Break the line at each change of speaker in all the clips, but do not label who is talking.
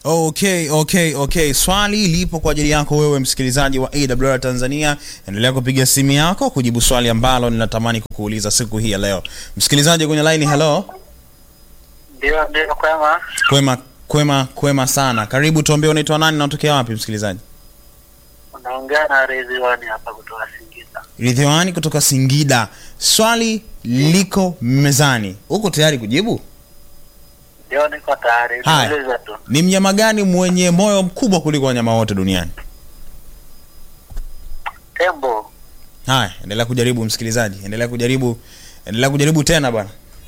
Okay, okay, okay. Swali lipo kwa ajili yako wewe msikilizaji wa AWR Tanzania. Endelea kupiga simu yako kujibu swali ambalo ninatamani kukuuliza siku hii ya leo. Msikilizaji kwenye line, hello.
Ndio, ndio kwema.
Kwema, kwema, kwema sana. Karibu, tuambie unaitwa nani na unatokea wapi msikilizaji?
Unaongea na Ridhiwani hapa kutoka Singida.
Ridhiwani kutoka Singida. Swali liko mezani. Uko tayari kujibu?
Ndio, niko tayari.
Haya.
Niulize tu.
Ni mnyama gani mwenye moyo mkubwa kuliko wanyama wote duniani?
Tembo.
Haya, endelea kujaribu msikilizaji, endelea kujaribu, endelea kujaribu tena bwana.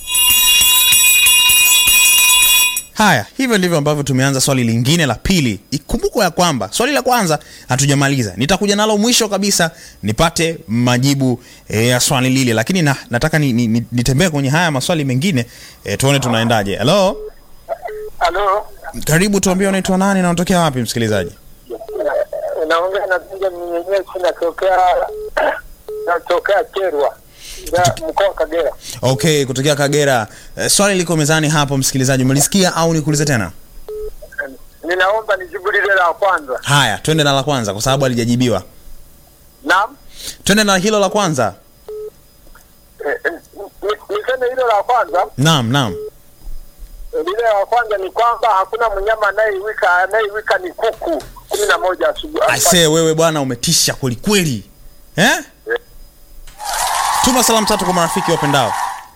Haya, hivyo ndivyo ambavyo tumeanza swali lingine la pili. Ikumbukwe ya kwamba swali la kwanza hatujamaliza, nitakuja nalo mwisho kabisa nipate majibu eh, ya swali lile, lakini na, nataka ni, ni, ni, nitembee kwenye haya maswali mengine eh, tuone tunaendaje. Hello,
Halo.
karibu, tuambie unaitwa nani na unatokea wapi msikilizaji?
Unaongea na Benja mwenyewe natokea natokea Kerwa. Ya mkoa wa Kagera.
Okay, kutokea Kagera. Eh, swali liko mezani hapo msikilizaji, umelisikia au nikuulize tena?
Ninaomba nijibu lile la kwanza.
Haya, twende na la kwanza kwa sababu halijajibiwa.
Naam.
Twende na hilo la kwanza.
Eh, eh, ni- Niseme hilo la kwanza.
Naam, naam.
Lile la kwanza ni kwamba hakuna mnyama anayewika anayewika ni kuku kumi na moja asubuhi.
Aisee, wewe bwana umetisha kweli kweli. Eh? Tuma salamu tatu kwa marafiki wapendao.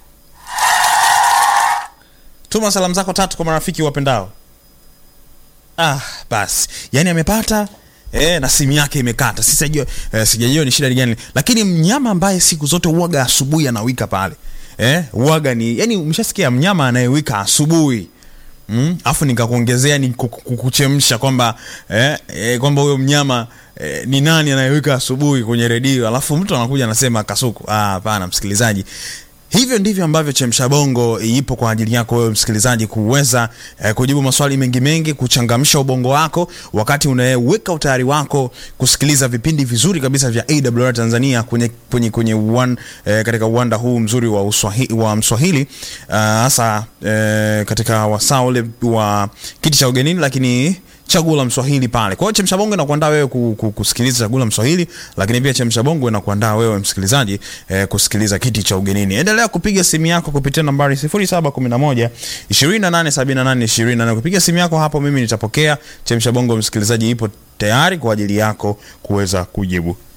Tuma salamu zako tatu kwa marafiki wapendao. Ah, basi. Yaani amepata eh, na simu yake imekata. Sisajua eh, sijajua ni shida gani. Lakini mnyama ambaye siku zote uwaga asubuhi anawika pale. Eh, uwaga ni yani umeshasikia mnyama anayewika asubuhi. Mm? Afu nikakuongezea ni kuku- kukuchemsha kwamba eh, eh, kwamba huyo mnyama eh, ni nani anayewika asubuhi kwenye redio, alafu mtu anakuja anasema kasuku. Ah, hapana msikilizaji. Hivyo ndivyo ambavyo Chemsha Bongo ipo kwa ajili yako wewe msikilizaji kuweza eh, kujibu maswali mengi mengi, kuchangamsha ubongo wako wakati unaweka utayari wako kusikiliza vipindi vizuri kabisa vya AWR Tanzania kwenye kwenye kwenye one, eh, katika uwanda huu mzuri wa Uswahili, wa Mswahili ah, hasa eh, katika wasaa ule wa kiti cha ugenini, lakini chaguo la Mswahili pale. Kwa hiyo Chemsha Bongo inakuandaa wewe ku, ku, kusikiliza chaguo la Mswahili, lakini pia Chemsha Bongo inakuandaa wewe msikilizaji eh, kusikiliza kiti cha ugenini. Endelea kupiga simu yako kupitia nambari 0711 2878 28. Kupiga simu yako hapo, mimi nitapokea. Chemsha Bongo msikilizaji ipo tayari kwa ajili yako kuweza kujibu.